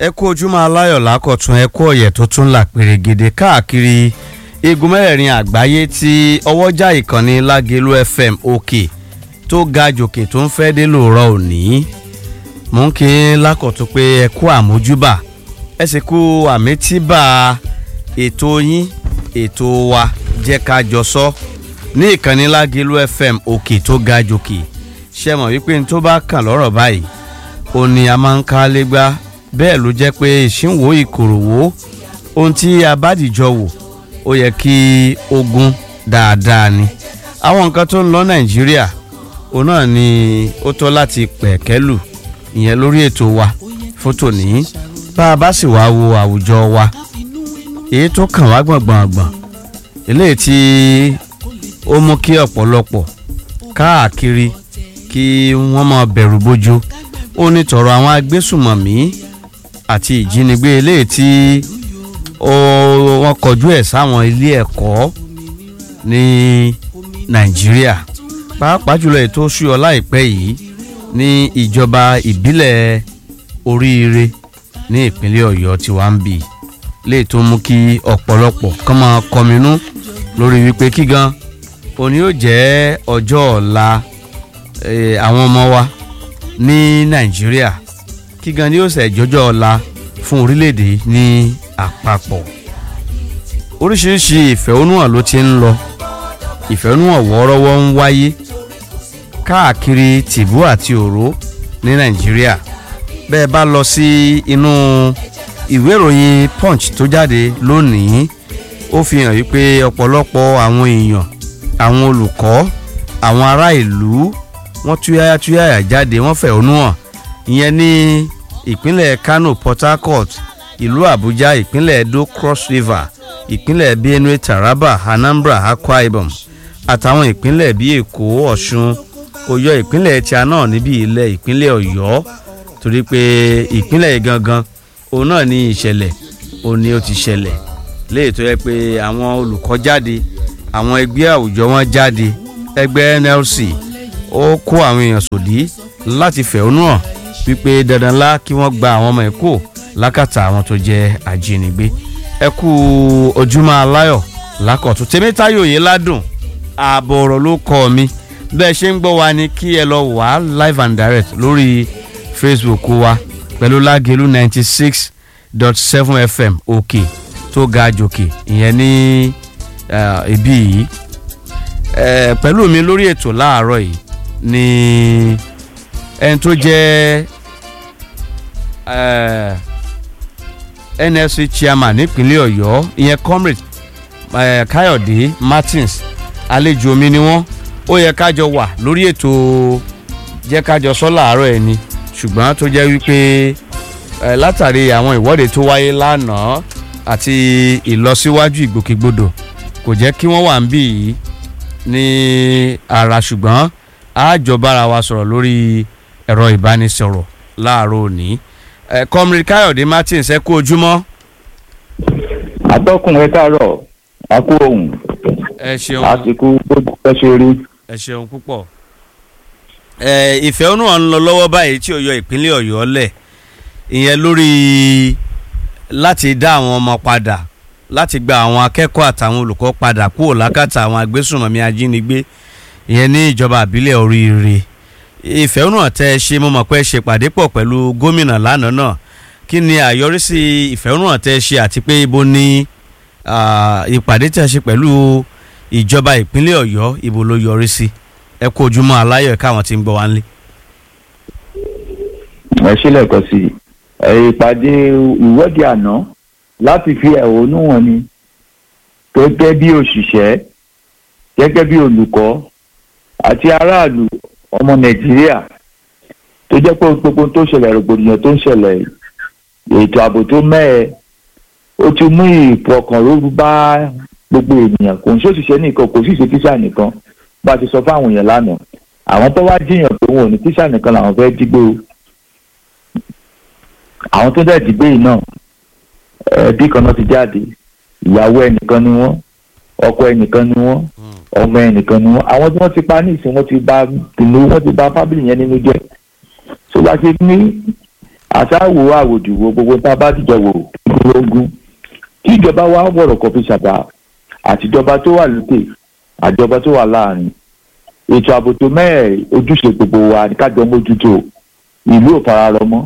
ẹ kú ojúmọ́ aláyọ̀ lákọ̀tún ẹ kú ọ̀yẹ̀ tó tún là pèrègèdè káàkiri igun mẹ́rẹ̀ẹ̀rin àgbáyé tí ọwọ́jà ìkànnì lágẹ̀lú fm òkè tó ga jòkè tó ń fẹ́ dé lóòrọ̀ òní mò ń kí lákọ̀tún pé ẹ kú àmójúbà ẹ sì kú àmẹ́tíbà ètò yín ètò wa jẹ́ ká jọ sọ ní ìkànnì lágẹ̀lú fm òkè tó ga jòkè ṣe mọ̀ wípé n tó bá kàn lọ́rọ̀ báyìí ó ní a máa ń ká légbá bẹ́ẹ̀ ló jẹ́ pé ìṣínwó ìkòròwò ohun tí a bá dìjọ wò ó yẹ kí ogun dáadáa ni àwọn nǹkan tó ń lọ nàìjíríà òun náà ni ó tọ́ láti pẹ̀kẹ́lù ìyẹn lórí ètò wa fún tòní bá a bá sì wá wo àwùjọ wa èyí tó kàn wá gbọ̀ngbọ̀ngbọ̀n eléyìí tí ó mú kí ọ̀pọ̀lọpọ̀ káàkiri kí wọ́n máa bẹ̀rù bójú ó ní tọ̀rọ̀ àwọn agbésùmọ̀mí àti ìjínigbé eléyìí tí wọ́n kọjú ẹ̀ sáwọn ilé ẹ̀kọ́ ní nàìjíríà pàápàá jùlọ ètò ṣúyọ láìpẹ́ yìí ní ìjọba ìbílẹ̀ oríire ní ìpínlẹ̀ ọ̀yọ́ tí wàá ń bì léè tó mú kí ọ̀pọ̀lọpọ̀ kán máa kọminú lórí wípé kí gan òní yóò jẹ́ ọjọ́ ọ̀la àwọn ọmọ wa ní nàìjíríà kí gan ni yóò ṣe jọjọ́ ọ̀la fún orílẹ̀-èdè ní àpapọ̀ oríṣiríṣi ìfẹ̀hónúhàn ló ti ń lọ ìfẹ̀hónúhàn wọ́ọ́rọ́wọ́ ń wáyé káàkiri tìbú àti òró ní nàìjíríà bẹ́ẹ̀ bá lọ sí inú ìwé ìròyìn punch tó jáde lónìí ó fi hàn wípé ọ̀pọ̀lọpọ̀ àwọn èèyàn àwọn olùkọ́ àwọn ará ìlú wọ́n túyáyá túyáyá jáde wọ́n fẹ̀hónú hàn ìyẹn ní ìpínlẹ̀ kano port harcourt ìlú àbújá ìpínlẹ̀ edo cross river ìpínlẹ̀ benue taraba anambra akwa ibom àtàwọn ìpínlẹ̀ bíi èkó ọ̀ṣun kò yọ ìpínlẹ̀ tíá náà níbi ilẹ̀ ìpínlẹ̀ ọ̀yọ́ torí pé ìpínlẹ̀ gangan òun náà ní ìṣẹ̀lẹ̀ òun ni ó ti ṣẹlẹ̀ léyìí tó yẹ pé àwọn olùkọ́ jáde àwọn ẹgbẹ́ àwùjọ wọn jáde ẹgbẹ́ nlc ó kó àwọn èèyàn sòdí láti fẹ̀hónú hàn wípé dandan lá kí wọ́n gba àwọn ọmọ ẹ̀kọ́ lákàtà àwọn tó jẹ́ ajínigbé ẹ kú ojúmọ́ aláyọ̀ lákọ̀tún tèmítáyò yìí ládùn ààbò ọ̀rọ̀ ló kọ́ mi bẹ́ẹ̀ ṣe ń gbọ́ wa ni kí ẹ lọ wá live and direct lórí facebook wa pẹ̀lú lágẹ̀lú ninety six dot seven fm òkè tó ga jòkè ìyẹn ní ibí yìí pẹ̀lú mi lórí ètò láàárọ̀ yìí ni ẹni tó jẹ́ nfc chairman nípínlẹ̀ ọ̀yọ́ ìyẹn comrade káyọ̀dé martins àlejò mi ni wọ́n ó yẹ kájọ wà lórí ètò jẹ́ kájọ sọ láàárọ̀ ẹ̀ ni ṣùgbọ́n tó jẹ́ wípé látàrí àwọn ìwọ́de tó wáyé lánàá àti ìlọsíwájú ìgbòkègbodò kò jẹ́ kí wọ́n wà ń bì yìí ní ara ṣùgbọ́n àjọbára wa sọ̀rọ̀ lórí ẹ̀rọ ìbánisọ̀rọ̀ láàárọ̀ òní comrade káyọ̀dé martins ẹ kú ojúmọ́. atọ́kùn ẹ káàárọ̀ a kú ohun ẹ ṣeun àsìkò gbogbo ẹ ṣe rí. ẹ ṣeun púpọ̀ ìfẹ̀hónú ọ̀hún lọ lọ́wọ́ báyìí tí ó yọ ìpínlẹ̀ ọ̀yọ́ lẹ̀ ìyẹn lórí láti dá àwọn ọmọ padà láti gba àwọn akẹ́kọ̀ọ́ àtàwọn olùkọ́ padà kúrò lákàtà àwọn agbésùnmọ̀mí ajínigbé ìyẹn ní ìjọba àbílẹ̀ oríire ìfẹ̀hónú ọ̀tẹ́ ṣe mo mọ̀ pé ṣe pàdé pọ̀ pẹ̀lú gómìnà lánàá náà kí ni àyọrísí ìfẹ̀hónú ọ̀tẹ́ ṣe àti pé ibo ni ìpàdé tí a ṣe pẹ̀lú ìjọba ìpínlẹ̀ ọ̀yọ́ ibo ló yọrí sí ẹ kú ojúmọ́ aláyọ̀ káwọn ti ń gbọ́ wá nílé. ẹ sílẹ̀ kan sí ìpàdé ìwọ́de àná láti fi ẹ̀hónú wọn ni gẹ́gẹ́ bí òṣìṣẹ́ gẹ́gẹ́ bí olùkọ́ àti aráàlú ọmọ nàìjíríà tó jẹ́ pé gbogbo tó ṣẹlẹ̀ rògbòdìyàn tó ń ṣẹlẹ̀ ètò ààbò tó mẹ́ẹ̀ ó ti mú ìfọkànrórú bá gbogbo ènìyàn kò ń ṣòṣìṣẹ́ nìkan kò sì ṣe tíṣà nìkan bá a ti sọ fáwọn èèyàn lánàá àwọn tó wá jiyàn pé wọn ò ní tíṣà nìkan làwọn fẹ́ dígbò àwọn tó dẹ̀ dìgbò yìí náà ẹbí kan náà ti jáde ìyàwó ẹnìkan ni wọ́n ọkọ ẹnìkan ni wọ́n ọmọ ẹnìkan ni wọ́n àwọn tí wọ́n ti pa ní ìsìn wọ́n ti bà tìlú wọ́n ti bà fábìlì yẹn nínú jẹ́ tó bá ṣe ní àtàwò àwòdìwò gbogbo tá a bá dìjọ wò lógún kí ìjọba wa wọ̀rọ̀ kọfí ṣàbà àtijọba tó wà lókè àjọba tó wà láàrin ètò ààbò tó mẹ́ẹ̀ ojúṣe gbogbo wa ní kájọ mójútó ìlú ò fararọ mọ́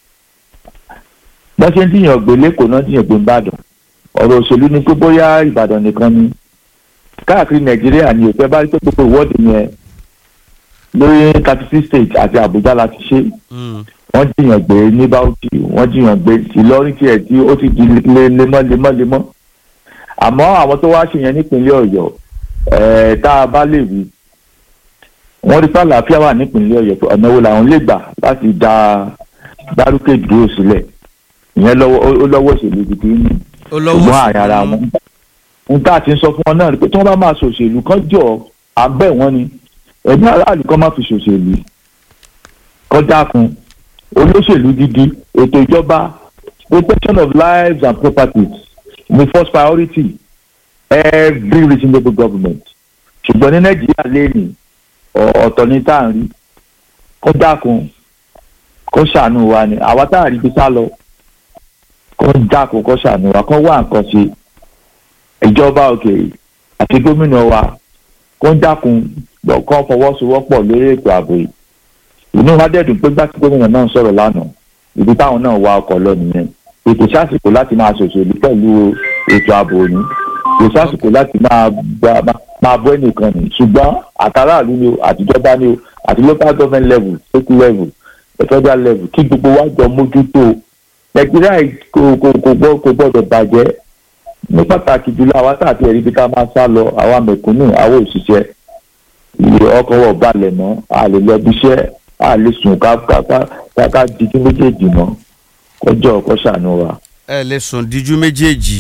bá ṣe ń dìyàn gbé lẹ́kọ̀ọ́ náà dìyàn gbé ìbàdàn ọ̀rọ̀ òṣèlú ni pé bóyá ìbàdàn nìkan ni káàkiri nàìjíríà ni òpẹ́ bá rí pé gbogbo ìwọ́de yẹn lórí thirty six states àti àbújá la ti ṣe wọ́n jiyàn gbé ní bauchi wọ́n jiyàn gbé ìlọrin tiẹ̀ tí ó ti di lemọ́ lemọ́ lemọ́ àmọ́ àwọn tó wá ṣe yẹn nípínlẹ̀ ọ̀yọ́ ẹ̀ẹ́ tá a bá lè wí wọ́n rí pàlàáfíà wà nípínlẹ̀ ọ̀yọ́ pé ọ̀nà wo làwọn lè gbà láti dá dárúkè dúró sílẹ̀ ìyẹn lọ́wọ́ ó lọ́wọ́ òṣèlú gidi ní ṣùgbọ́n àárín ara wọn ohun tá a ti ń sọ fún wọn náà ni pé tí wọ́n bá máa ṣòṣèlú kan jọ à ń bẹ̀ wọ́n ni ẹ̀mí aráàlú kan má fi ṣòṣèlú kọ́ dákun olóṣèlú gidi ètò ìjọba protection of lives and properties ni first priority every reasonable government ṣùgbọ́n ní nàìjíríà lẹ́nìí ọ̀tọ̀ ní tá à ń rí kó dákun kó ṣàánú wa ni àwa tá à rí bí sá lọ kó dákun kó ṣàánú wa kó wá nǹkan ṣe ìjọba òkè àti gómìnà wa kó dákun kó fọwọ́sowọ́pọ̀ lórí ètò ààbò yìí inú wa dẹ́dùn pé gbàtí gómìnà náà sọ̀rọ̀ lánàá ibi táwọn náà wa ọkọ̀ lọ nìyẹn ètò sásìkò láti máa ṣòṣèlú pẹ̀lú ètò ààbò ní ètò sásìkò láti máa máa bọ́ ẹnìkan ní ṣùgbọ́n àtàràlú ni o àtijọba ni o àti local government level state level federal level kí gbogbo wa jọ mójútó nàìjíríà kò kò kò gbọ́ kò gbọ́dọ̀ bàjẹ́ ní pàtàkì jùlọ àwa tá àti ẹ̀rí bí ká máa sá lọ àwa mẹ̀kúnnù àwa òṣìṣẹ́ ìyè ọkọ̀ wọ̀ balẹ̀ mọ́ a lè lọ bí iṣẹ́ a lè sùn ká ká ká ká dijú méjèèjì mọ́ kọjọ́ ọkọ̀ ṣàánú wa. ẹ lè sùn díjú méjèèjì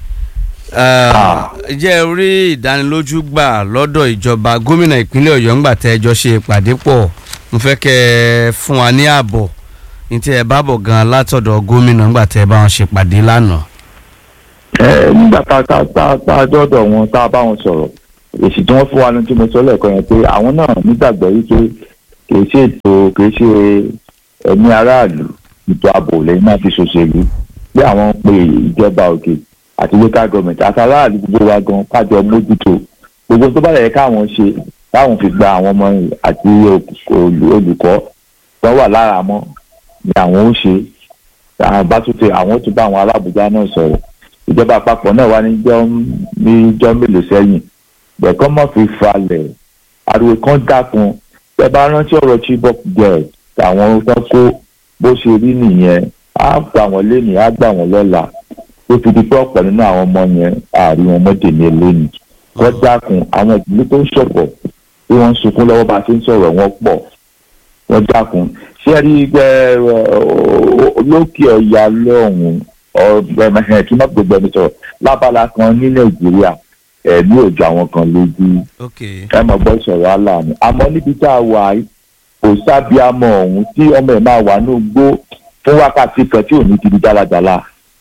jẹ́ orí ìdánilójú gbà lọ́dọ̀ ìjọba gómìnà ìpínlẹ̀ ọ̀yọ́ ńgbà tẹ́ ẹjọ́ ṣe ìpàdé pọ̀ mo fẹ́ kẹ́ ẹ fún wa ní ààbọ̀ ní tí ẹ bá bọ̀ gan-an látọ̀dọ̀ gómìnà ńgbà tẹ́ ẹ bá wọn ṣèpàdé lánàá. ẹ nígbà tá a tá a tá a dọ́dọ̀ wọn tá a bá wọn sọ̀rọ̀ èsì tí wọ́n fún wa ní tí mo sọ lẹ́ẹ̀kan yẹn pé àwọn náà nígbàgbọ́ wípé kì í ṣe ètò kì í ṣe ẹ̀mí aráàlú ètò ààbò lẹ́yìn náà fi ṣòṣèlú pé àwọn pe ìjọba òkè àti local government àti aráàlú gbogbo wa gan kájọ mójútó gbogbo tó bá yẹ káwọn ṣe káwọn fi gba àwọn ọmọ àti olùkọ́ tó wà lára mọ́ ni àwọn ó ṣe àwọn bá tún tẹ àwọn ó tún bá àwọn alábùjá náà sọ̀rọ̀ ìjọba àpapọ̀ náà wá níjọ́ níjọ́ mélòó sẹ́yìn bẹ̀kọ́ mọ̀ fi falẹ̀ ariwo kan dákun tẹ bá rántí ọ̀rọ̀ chibok girl àwọn tó kó bó ṣe rí nìyẹn á gbà wọ́n lénìí á gbà wọ́n lọ́la tó fi di pé ọ̀pọ̀ nínú àwọn ọmọ yẹn àárí wọn mọ́tò ní eléyìí wọ́n dákun àwọn ìdílé tó ń ṣọ̀pọ̀ tí wọ́n ń sunkún lọ́wọ́ bá a ṣe ń sọ̀rọ̀ wọn pọ̀ wọ́n dákun ṣé ẹ rí gbẹ lókè ọ̀yà lọ́hùn ọ̀gbẹ̀mẹ̀hẹ̀ tí wọ́n gbogbo ẹni sọ̀rọ̀ lábala kan ní nàìjíríà ẹ̀mí òjò àwọn kan lójú ẹ mọ̀ gbọ́ sọ̀rọ̀ aláàánú àmọ́ níbi tá a wà kò sábíàmọ̀ ọ̀hún tí ọmọ ẹ̀ máa wà ní ogbó fún wákàtí kan tí ò ní ti di dáradára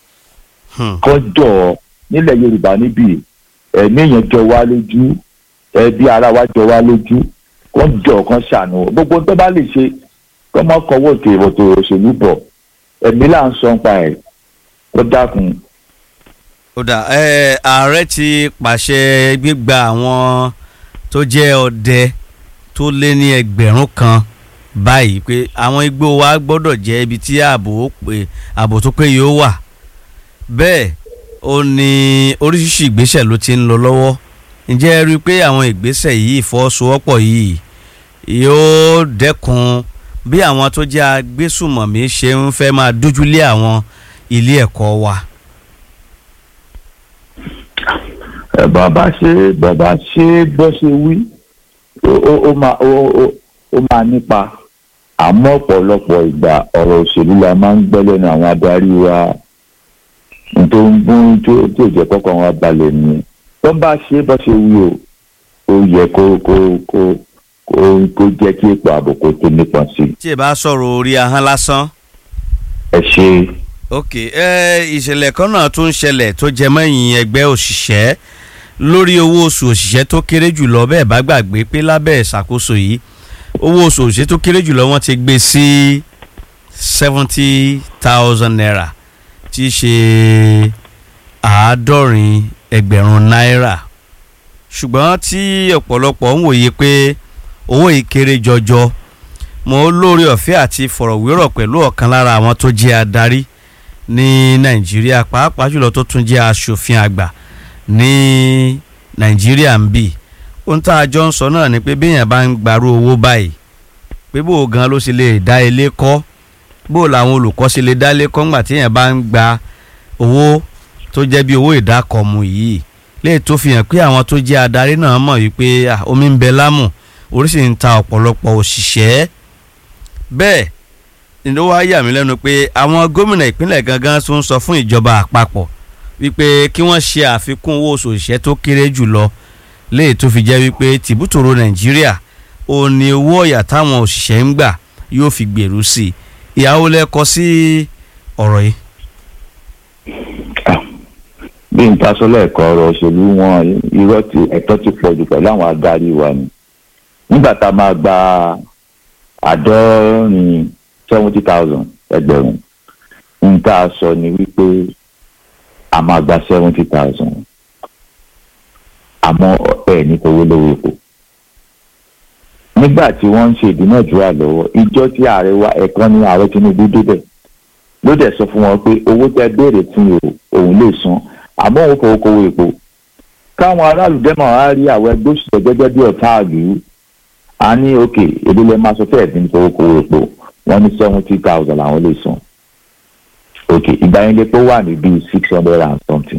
kọjọ nílẹ̀ yorùbá níbí ẹ̀mí èèyàn jọ wá lójú ẹbí ara wa jọ wá lójú kọjọ kan ṣàánú gbogbo tó bá lè ṣe kọ́ mọ́ kọ́wọ́ òkè ìwọ̀tò òṣèlú bọ̀ ẹ̀mí là ń sọ ń pa ẹ̀ ó dákun. ó dà ẹ ààrẹ ti pàṣẹ gbígba àwọn tó jẹ́ ọdẹ tó lé ní ẹgbẹ̀rún kan báyìí pé àwọn igbó wa gbọ́dọ̀ jẹ́ ibi tí ààbò ààbò tó péye ó wà bẹ́ẹ̀ ó ní oríṣiríṣi ìgbésẹ̀ ló ti ń lọ lọ́wọ́ ǹjẹ́ ẹ rí i pé àwọn ìgbésẹ̀ yìí ìfọwọ́sowọ́pọ̀ yìí yóò dẹ́kun bí àwọn tó jẹ́ agbésùmọ̀mí ṣe ń fẹ́ máa dójúlé àwọn ilé ẹ̀kọ́ wa. ẹ bàbá ṣe bàbá ṣe bó ṣe wí ó máa ó máa nípa àmọ́ ọ̀pọ̀lọpọ̀ ìgbà ọ̀rọ̀ òṣèlú la máa ń gbọ́ lẹ́nu àwọn adarí wa tó ń bún tó tó jẹ́ kọ́kọ́ wọn balẹ̀ nìyẹn tó bá ṣe bó ṣe wí o ó yẹ kó kó kó kó kó jẹ́ kí ètò ààbò kó tó nípọn sí i. tí ẹ bá sọ̀rọ̀ orí ahọ́n lásán. ẹ ṣe. ok ẹ ìṣẹ̀lẹ̀ kan náà tún ń ṣẹlẹ̀ tó jẹ mọ́yìn ẹgbẹ́ òṣìṣẹ́ lórí owó oṣù òṣìṣẹ́ tó kéré jùlọ bẹ́ẹ̀ bá gbàgbé pé lábẹ́ ìṣàkóso yìí owó oṣù òṣìṣẹ́ tó kéré jùlọ wọ́n ti gbé sí seventy thousand naira tí í ṣe àádọ́rin ẹgbẹ̀rún náírà ṣùgbọ́n tí ọ̀pọ̀lọpọ̀ ń wòye pé owó yìí kéré jọjọ mo lórí ọ̀fẹ́ àti fọ̀rọ̀wérọ̀ pẹ̀lú ọ̀kan lára àwọn tó jẹ́ adarí ní nàìjíríà pàápàá jùlọ tó tún jẹ́ aṣòfin àgbà ní nàìjíríà ń bì ohun tá a jọ ń sọ náà ni pé béèyàn bá ń gbarú owó báyìí pé bó o gan ló ṣe lè dá ilé kọ́ bó o làwọn olùkọ́ ṣe lè dá ilé kọ́ ńgbà téèyàn bá ń gba owó tó jẹ́ bí owó ìdákọ̀mù yìí léè tó fi hàn pé àwọn tó jẹ́ adarí náà mọ̀ wípé ah, omi ń bẹ lámù oríṣi ń ta ọ̀pọ̀lọpọ̀ òṣìṣẹ́ bẹ́ẹ̀ ni ló wá yà mí lẹ́nu pé àwọn gómìnà ìpínlẹ̀ gangan tó ń sọ fún ìjọba àpapọ̀ wípé kí wọ́n ṣe àfikún owó oṣù òṣìṣẹ́ tó kéré jù lọ léè tó fi jẹ́ wípé tìbútòrò nàìjíríà ò ní owó ọ̀yà táwọn òṣìṣẹ́ ń gbà yóò fi gbèrú sí i ìyàwó lẹ́kọ sí ọ̀rọ̀ yìí. bí n ta sọ lẹ́ẹ̀kan ọ̀rọ̀ òṣèlú wọn irọ́ ti ẹ̀tọ́ ti pọ̀ jù pẹ̀lú àwọn adarí wa ni nígbà tá a máa gba àádọ́rin seventy thousand ẹgbẹ̀rún n tá a sọ ni wípé a máa gba seventy thousand àmọ́ ẹ̀ ní kò wó lówó epo nígbà tí wọ́n ń ṣe ìdúnàdúrà lọ́wọ́ ìjọ tí ààrẹ wa ẹ̀kan ní ààrẹ Tinubu débẹ̀ ló dẹ̀ sọ fún wọn pé owó tẹ béèrè fún o òun lè san àmọ́ òun fowó kówó epo káwọn aráàlú dẹ́mọ̀ á rí àwọn ẹgbẹ́ òṣìṣẹ́ gẹ́gẹ́ bí ọ̀tá àlù á ní òkè èdè lè máa sọ fẹ́ẹ̀ dín fowó kówó epo wọ́n ní seventy thousand làwọn lè san òkè ìgbà yẹn lè pé wà ní bíi six hundred and something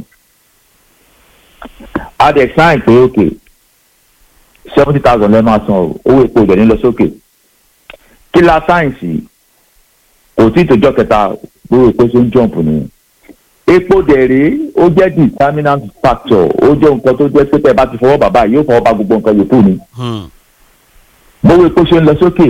a dẹ̀ sáìn pé òkè seventy thousand lẹ́ẹ̀ máa san o owó epo ìdẹ̀ ní lọ sókè kí la sáyẹ̀nsì kò tí ì tòjọ́ kẹta gbówó epo ṣe ń jọ̀ǹpù nìyẹn epo dẹ̀rẹ̀ ó jẹ́ determinant factor ó jẹ́ nǹkan tó jẹ́ pé tẹ́ ẹ bá ti fọwọ́ bàbá yìí yóò fọwọ́ bá gbogbo nǹkan yòókù ni gbówó epo ṣe ń lọ sókè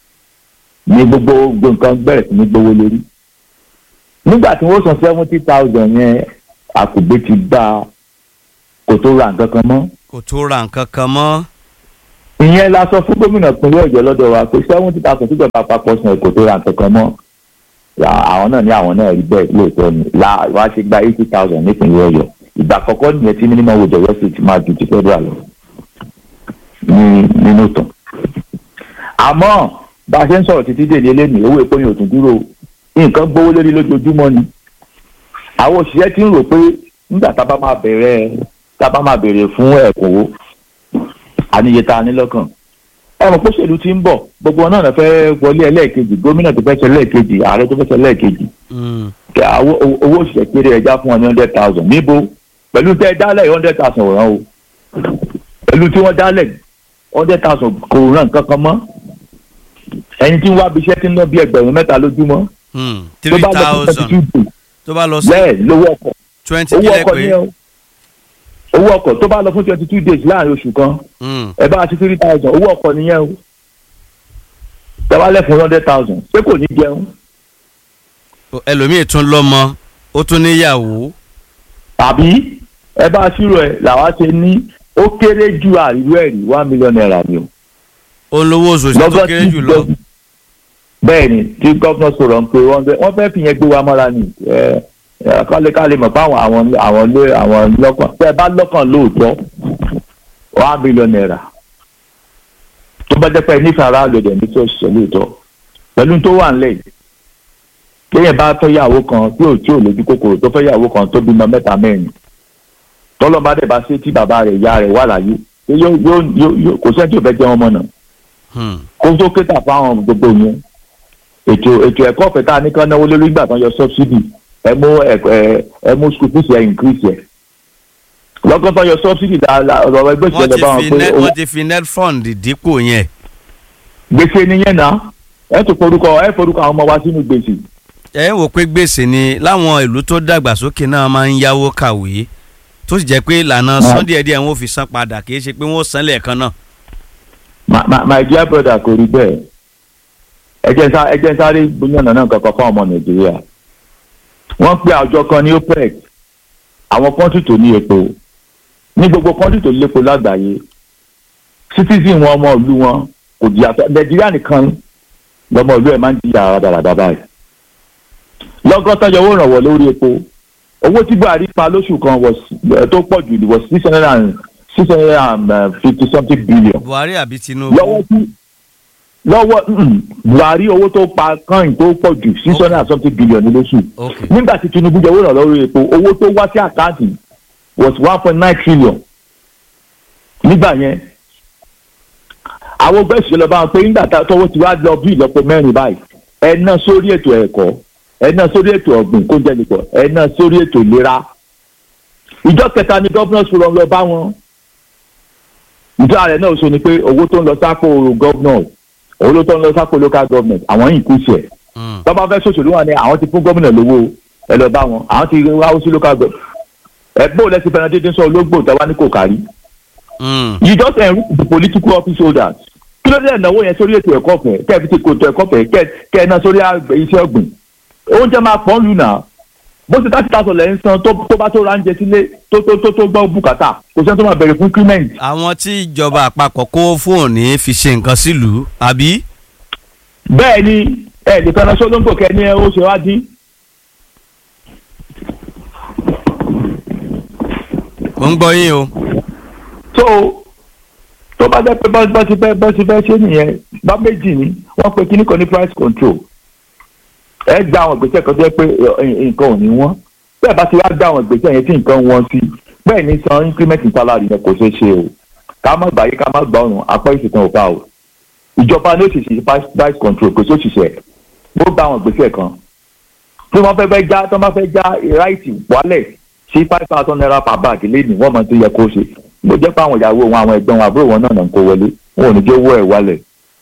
ní gbogbo gbogbo nǹkan bẹ̀rẹ̀ sí ní gbówó lórí nígbà tí wọ́n san seventy thousand yẹn àkùgbé ti gbà kò tó ra nǹkan kan mọ́ kò tó ra nǹkan kan mọ́. ìyẹn la sọ fún gómìnà ìpínlẹ̀ ọ̀yọ́ lọ́dọ̀ wa pé seventy thousand tó jọba àpapọ̀ san kò tó ra nǹkan kan mọ́ àwọn náà ní àwọn náà rí bẹ́ẹ̀ lóòótọ́ ni la wàá ṣe gba eighty thousand nípìnlẹ̀ ọ̀yọ́ ìgbà àkọ́kọ́ nìyẹn tí minimum wage ọ̀yọ́ sì ti máa ju ti federal lọ ní nínú tán. àmọ́ bá a ṣe ń sọ̀rọ̀ títí dèlé lẹ́nu owó epo yẹn ò tún dúró nǹkan gbówó lórí lójoojúmọ́ ni àwọn òṣìṣẹ́ ti ń rò pé nígbà tá a bá máa bẹ̀rẹ̀ tá a bá máa bèrè fún ẹ̀kúnwó àníyẹ tá a ní lọ́kàn ẹ̀rọ pósèlú ti ń bọ̀ gbogbo wọn náà fẹ́ wọlé ẹlẹ́ẹ̀kejì gómìnà tó fẹ́ ṣe ẹlẹ́ẹ̀kejì ààrẹ tó fẹ́ ṣe ẹlẹ́ẹ̀kejì owó òṣìṣẹ́ kéré ẹja fún wọn ní hundred thousand níbo pẹ̀lú tẹ́ ẹ dálẹ̀ hundred thousand ràn o pẹ̀lú tí wọ́n dálẹ̀ hundred thousand kò ràn kankan mọ́ ẹni tí ń wá bíṣẹ́ tí ń ná bí ẹgbẹ̀rún mẹ́ta lójúmọ́ three thousand tó bá lọ sí bẹ́ẹ̀ lówó ọkọ̀ twenty owó kílẹ̀ ọkọ̀ pé ni ẹ o owó ọkọ̀ tó bá lọ fún twenty two days láàrin oṣù kan ẹ bá ti three thousand owó ọkọ̀ nìyẹn o tẹ́wálẹ̀ fún hundred thousand pé kò ní jẹun ẹlòmíì tún lọ́mọ ó tún níyàwó tàbí ẹ bá ṣírò ẹ làwa ṣe ní ó kéré ju àríwú ẹ̀rí one million naira ni o. olówó oṣooṣù tó Lọ́gán kéré tí jù lọ gov- bẹ́ẹ̀ ni tí gọ́fúnà sọ̀rọ̀ ń pe wọ́n fẹ́ wọ́n fẹ́ fi yẹn gbé wa mọ́ra ni ẹ ẹ kálí kálí mọ̀ fáwọn àwọn àwọn lé àwọn lọ́kàn tẹ́ ẹ bá lọ́kàn lóòótọ́ one million naira tó bá jẹ́ pé nífẹ̀ẹ́ aráàlú ẹ̀dẹ̀ ní tí ó ṣiṣẹ́ lóòótọ́ pẹ̀lú tó wà ńlẹ̀ yìí téèyàn bá fẹ́ yàwó kan tí ò tí ò lójú kòkòrò tó fẹ́ yàwó kan tó bímọ mẹ́ta mẹ́rin tọ́lọ́mọba dẹ̀ bá ṣe tí bàbá rẹ̀ ìyá rẹ̀ wà láyé yóò yóò yóò yóò- kò sẹ́ni tí ò fẹ́ jẹ́ wọn mọ̀ náà Hmm. kó tó kéta fáwọn gbogbo yẹn ètò ètò ẹ̀kọ́ ọ̀fẹ́ tá a ní kán náwó lórí ìgbà tán yọ subsidy ẹ mú ẹ ẹ ẹ mú school fees ẹ increase ẹ lọ́gán tán yọ subsidy la la ọ̀rọ̀ ẹgbẹ́ wọ́n ìṣẹ̀lẹ̀ ti bá wọn fi pé net owó wọ́n ti fi net fund dípò yẹn gbèsè nìyẹn náà ẹ tún forúkọ ẹ forúkọ àwọn ọmọ wa sínú gbèsè ẹ ń wò pé gbèsè ni láwọn ìlú tó dàgbàsókè náà máa ń yáwó kàwé tó sì jẹ́ pé ìlànà san díẹ̀díẹ̀ wọn ò fi san padà kì í ṣe pé wọ́n ó san lẹ́ẹ̀kan náà. my my my dear brother kò rí bẹ́ẹ̀ ẹ jẹ́ sá ẹ jẹ́ sáré gbóyànà náà kankan fún ọmọ nàìjíríà wọ́n pe àjọ kan ní OPEC àwọn kọ́ńtì tó ní epo ní gbogbo kọ́ńtì tó lépo lágbàáyé citizen wọn ọmọ ìlú wọn kò jìyà tó nàìjíríà nìkan lọmọ ìlú ẹ̀ máa ń jìyà rádaràdà báyìí lọ́gọ́ta yọ owó ìrànwọ́ lórí epo owó tí buhari pa lóṣù kan was eh, tó pọ̀ jù was six hundred and six hundred and fifty something billion buhari àbí tinubu lọ́wọ́ tí lọ́wọ́ mm, buhari owó tó pa kan tó pọ̀ jù six hundred and something billion ní lóṣù ok nígbà tí tinubu jẹ owó ìrànlọ́wọ́ lórí epo owó tó wá sí àkáǹtì was one point nine trillion nígbà yẹn àwọn ọgbẹ́ ìṣẹ̀lẹ̀ bá wọn pé nígbà tá- tọwọ́ ti wá lọ bí ìlọ́po mẹ́rin báyìí ẹ ná sórí ètò ẹ̀kọ́ ẹ ná sórí ètò ọ̀gbìn kó jẹ́ nìkan ẹ ná sórí ètò ìlera ìjọ kẹta ni governors forum lọ bá wọn ìjọ ààrẹ náà sọ ni pé owó tó ń lọ sápò governors owó tó ń lọ sápò local government àwọn yìí kú sí ẹ̀ Mm. tọ́ba fẹ́ ṣòṣèlú wọn ni àwọn ti fún gómìnà lówó ẹ lọ bá wọn àwọn ti wáwó sí local government ẹ bó lẹ́sìn fẹ́ràn dídín sọ ológbò tẹ́wá ní kò kárí Mm. you just enrich the political office holders kí ló dé ẹ̀náwó yẹn sórí ètò ẹ̀kọ́ fẹ́ kẹ́ ẹ fi ti kòtò ẹ̀kọ́ fẹ́ kẹ́ kẹ́ ẹ ná sórí àgbẹ̀ iṣẹ́ ọ̀gbìn oúnjẹ máa pọ̀ lù náà bó ṣe láti tàṣọ lẹ́yìn san tó tó bá tó ránjẹ sílé tó tó tó tó gbọ́ bùkátà kò sẹ́ni tó máa bẹ̀rẹ̀ fún increment àwọn tí ìjọba àpapọ̀ kó fún òní fi ṣe nǹkan sílùú àbí bẹ́ẹ̀ ni ẹ lè fẹ́ràn sọ́dọ́ńgbò kẹ́ ní ẹ ó ṣe wá dín mo ń gbọ́ yín o so tó bá jẹ́ pé bá bá ti fẹ́ bá ti fẹ́ ṣe nìyẹn bá méjì ni wọ́n pe kíní kan ní price control ẹ gba àwọn ìgbésẹ̀ kan tó jẹ́ pé ẹ, nǹkan ò ní wọ́n bẹ́ẹ̀ bá ti wá gba àwọn ìgbésẹ̀ yẹn tí nǹkan wọ́n sí bẹ́ẹ̀ ní san increment salary yẹn kò ṣeé ṣe o ká má gbàyé ká má gbà ọ̀run apá ìṣètàn ò bá o ìjọba ní òṣìṣẹ́ price price control kò sí òṣìṣẹ́ ó gba àwọn ìgbésẹ̀ kan tí wọ́n fẹ́ fẹ́ já tí wọ́n bá fẹ́ já ráìtì wálẹ̀ sí five thousand naira per bag lẹ́nu wọ́n mọ̀ tó yẹ kó ṣe bó jẹ́ pé àwọn ìyàwó wọn àwọn ẹ̀gbọ́n wọn àbúrò wọn náà náà ń kó wọlé wọn ò ní jẹ́ owó ẹ̀ wálẹ̀.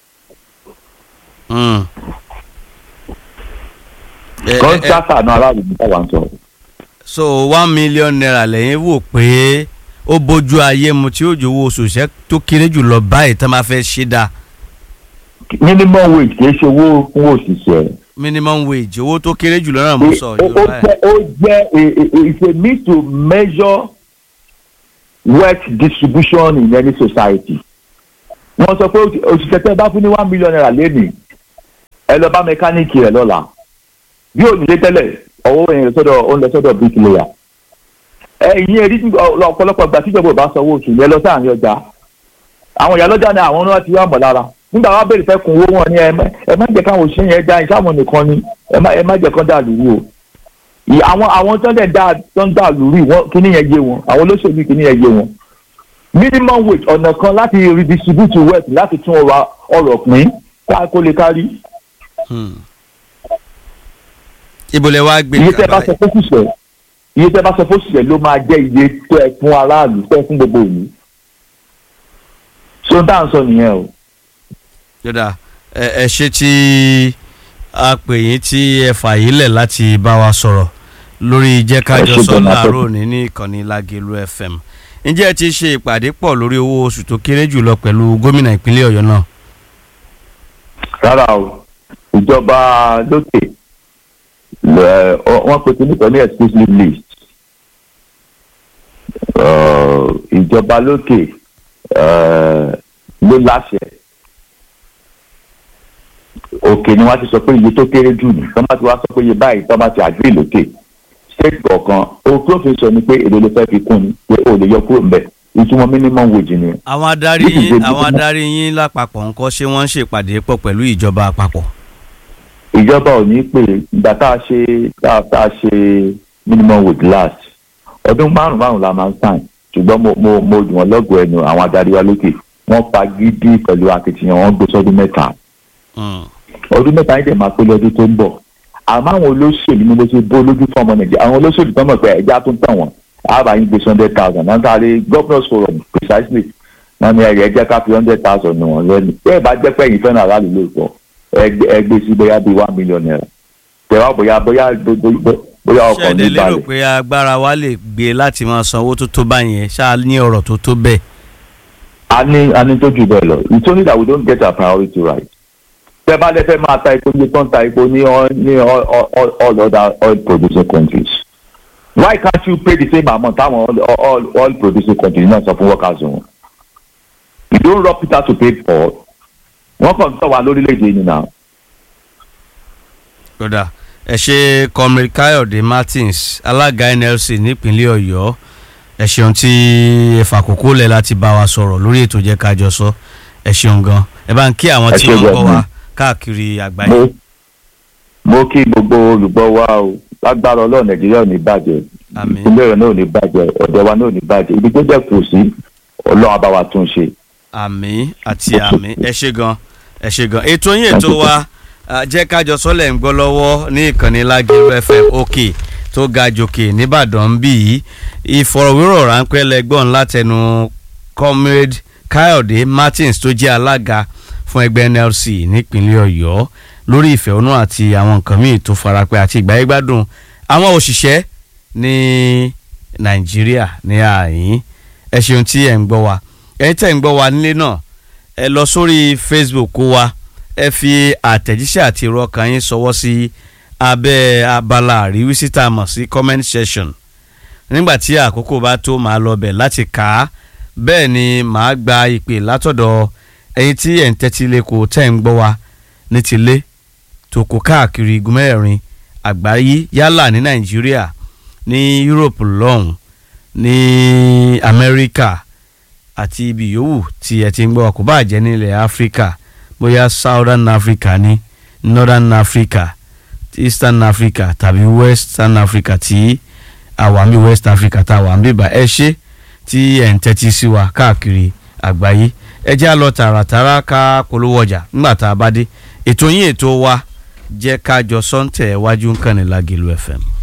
Mm. Ẹ- ẹ- ẹ- kọ́ńtàkà náà aráàlú ní táwa ń sọ. so one million naira lẹ́yìn wò pé ó bójú ayé mu tí ó jòwó oṣooṣẹ́ tó kéré jù lọ báyìí tán máa fẹ́ ṣe dáa minimum wage kì í ṣe owó fún òṣìṣẹ́. minimum wage owó tó kéré jù lọ́nà mo sọ ó ó yorùbá ẹ̀. jẹ́ ó jẹ́ a- a- a- it's a means to measure wealth distribution in any society. wọ́n sọ pé òṣì- òṣìṣẹ́ tẹ́ bá fún ní one million naira lẹ́nìí ẹ lọ bá mẹkáníìkì rẹ̀ lọ́la bí ònílé tẹ́lẹ̀ ọwọ́ yẹn lọ sọ́dọ̀ ó ń lọ sọ́dọ̀ bricklayer. ẹ̀yin ẹ̀rí ọ̀pọ̀lọpọ̀ ìgbà tíjọba ò bá sanwó oṣù yẹn lọ sáàrin ọjà àwọn ìyá lọ́jà ni àwọn náà ti wá mọ̀ lára nígbà wàá béèrè fẹ́ kun owó wọn ni ẹ má ẹ má jẹ́ káwọn òṣìṣẹ́ yẹn dá iṣẹ́ àwọn nìkan ni ẹ má ẹ má jẹ́ kán dà lúrú o Ì- àwọn àwọn tó ń dẹ̀ dá tó ń dà lúrú wọn kíní yẹn yé wọn àwọn olóṣèlú kíní yẹn yé wọn minimum wage ọ̀nà kan láti redistribute wealth láti tún ọrọ̀ ọrọ̀ pín ká kó lè kárí Hmm. ibo lẹ wá gbé iye tẹ́ bá kàbá sọ fóṣìṣẹ́ iye tẹ́ bá sọ fóṣìṣẹ́ ló máa jẹ́ iye tó ẹ fún aráàlú tó ẹ fún gbogbo òní so dáhùn sọ nìyẹn o. yọ̀dà ẹ ẹ ṣe tí a pè yín tí ẹ fà yín lẹ̀ láti bá wa sọ̀rọ̀ lórí jẹ́ ká Ẹ jọ ṣe sọ gan-an, láàárọ̀ ní ní ìkànnì Lágelú FM ǹjẹ́ ẹ ti ṣe ìpàdé pọ̀ lórí owó oṣù tó kéré jùlọ pẹ̀lú gómìnà ìpínlẹ̀ Ọ̀yọ́ náà rárá o ìjọba lókè lẹ- ọ- wọ́n pe kíní kan ní exclusive list Ờ, ìjọba lókè eh, ló láṣẹ òkè ni wọ́n ti sọ pé iye tó kéré jù ní tọ́mà tí wọ́n sọ pé iye báyìí tọ́mà ti àgbé lókè state kọ̀ọ̀kan òkè òfin sọ ni pé èdè ló fẹ́ fi kún ni pé o lè yọ kúrò ń bẹ̀ ìtumọ̀ minimum wage ni àwọn adarí This is yín the- àwọn adarí yín lápapọ̀ ńkọ́ ṣé wọ́n ń ṣèpàdé pọ̀ pẹ̀lú ìjọba àpapọ̀ ìjọba ò ní pè ìgbà tá a ṣe tá a- tá a ṣe minimum wage last ọdún márùn márùn la máa ń sàn ṣùgbọ́n mo mo mo dùn wọ́n lọ́gọ̀ọ́ ẹnu àwọn adarí wa lókè wọ́n pa gidi pẹ̀lú akitiyan wọn gbé sọ́dún mẹ́ta Hmm. ọdún mẹ́ta yìí dẹ̀ máa pé lọ́dún tó ń bọ̀ àmọ́ àwọn olóṣèlú ni mo ṣe bó lójú fún ọmọ nàìjíríà àwọn olóṣèlú tó mọ̀ pé ẹja tó ń tàn wọ́n àbá yín gbé hundred thousand náà sáré governors forum precisely wọ́n ní ẹ̀rẹ̀ ẹjẹ́ ká fi hundred thousand nù wọ́n lẹ́nu bẹ́ẹ̀ bá jẹ́ pé ẹ̀yin fẹ́ràn aráàlú lóòótọ́ ẹgbẹ́ ẹgbẹ́ sí bóyá bíi one million naira tẹ̀wá bóyá bóyá bóyá bóyá ṣé ọkàn ẹ ní dẹ̀ lérò balẹ̀ pé agbára wa lè gbé láti máa san owó tó tó báyẹn ṣáà ní ọ̀rọ̀ tó tó bẹ́ẹ̀ a ní a ní tó jù bẹ́ẹ̀ lọ it's only that we don't get our priority right tẹ́ bá lẹ́fẹ̀ẹ́ máa ta epo ní tó ń ta epo ní all ní all all all other oil producing countries why can't you pay the same amount táwọn all all oil producing countries náà sọ fún workers wọn you don't rob Peter to pay Paul wọ́n kàn ń tọ́ wa lórílẹ̀‐èdè yìí náà kódà ẹ ṣe comrade káyọ̀dé martins alága nlc nípínlẹ̀ ọ̀yọ́ ẹ ṣeun tí ẹ fàkókò lẹ̀ láti bá wa sọ̀rọ̀ lórí ètò jẹ́ ká jọ sọ ẹ ṣeun gan ẹ bá ń kí àwọn Ẹ tí ṣé wọ́n ń gan gbọ́ ni. wa káàkiri àgbáyé mo mo kí gbogbo olùgbọ́ wa o lágbára ọlọ́run nàìjíríà ò ní bàjẹ́ Àmín. ìpínlẹ̀ rẹ̀ náà ò ní bàjẹ́ ọ̀dọ̀ wa náà ò ní bàjẹ́ ibi tó jẹ́ kù sí ọlọ́run á bá wa tún ṣe. àmì àti àmì ẹ ṣe gan ẹ ṣe gan ètò yín ètò wa ah, jẹ́ kájọ sọ́lẹ̀ ń gbọ́ lọ́wọ́ ní ìkànnì lágẹ̀rọ fm òkè tó ga jòkè nìbàdàn ń bì í ìfọ̀rọ̀wérọ̀ ráńpẹ́ lẹ́gbọ̀n látẹnu comrade káyọ̀dé martins tó jẹ́ alága fún ẹgbẹ́ nlc nípínlẹ̀ ọ̀yọ́ lórí ìfẹ̀hónú àti àwọn nǹkan míì tó farapẹ́ àti ìgbáyégbádùn àwọn òṣìṣẹ́ ní nàìjíríà ní àyín ẹ ṣeun tí ẹ̀ ń gbọ́ wa ẹ̀yin tẹ̀ ń gbọ́ wa nílé náà ẹ lọ sórí facebook wa ẹ fi àtẹ̀jíṣẹ́ àti irọ́ kan yín sọwọ́ sí abẹ́ abala àríwísí tá a mọ̀ sí comment section nígbà tí àkókò bá tó máa lọ bẹ̀ láti kà á bẹ́ẹ̀ ni màá gba ìpè látọ̀dọ̀ ẹ̀yin tí ẹ̀ ń tẹ́tí lẹ́kọ̀ọ́ tẹ̀ ń gbọ́ wa ní tilé tòkó káàkiri igun mẹ́rin àgbáyé yálà ní nàìjíríà ní europe lọ́hùn ní amẹ́ríkà àti ibi yòówù tí ẹ ti ń gbọ́ kó bá jẹ́ nílẹ̀ áfíríkà bóyá southern africa ní northern africa eastern africa tàbí western africa tí àwàmí west africa tá a wà ń bíbà ẹ ṣe tí ẹ̀ ń tẹ́tí sí wa káàkiri àgbáyé ẹ jẹ́ á lọ tààràtàrà ká polówó ọjà nígbà tá a bá dé ètò yín ètò wa jẹ́ ká jọ sọ́ńtẹ̀ wájú ń kàn ní Lágìlú FM.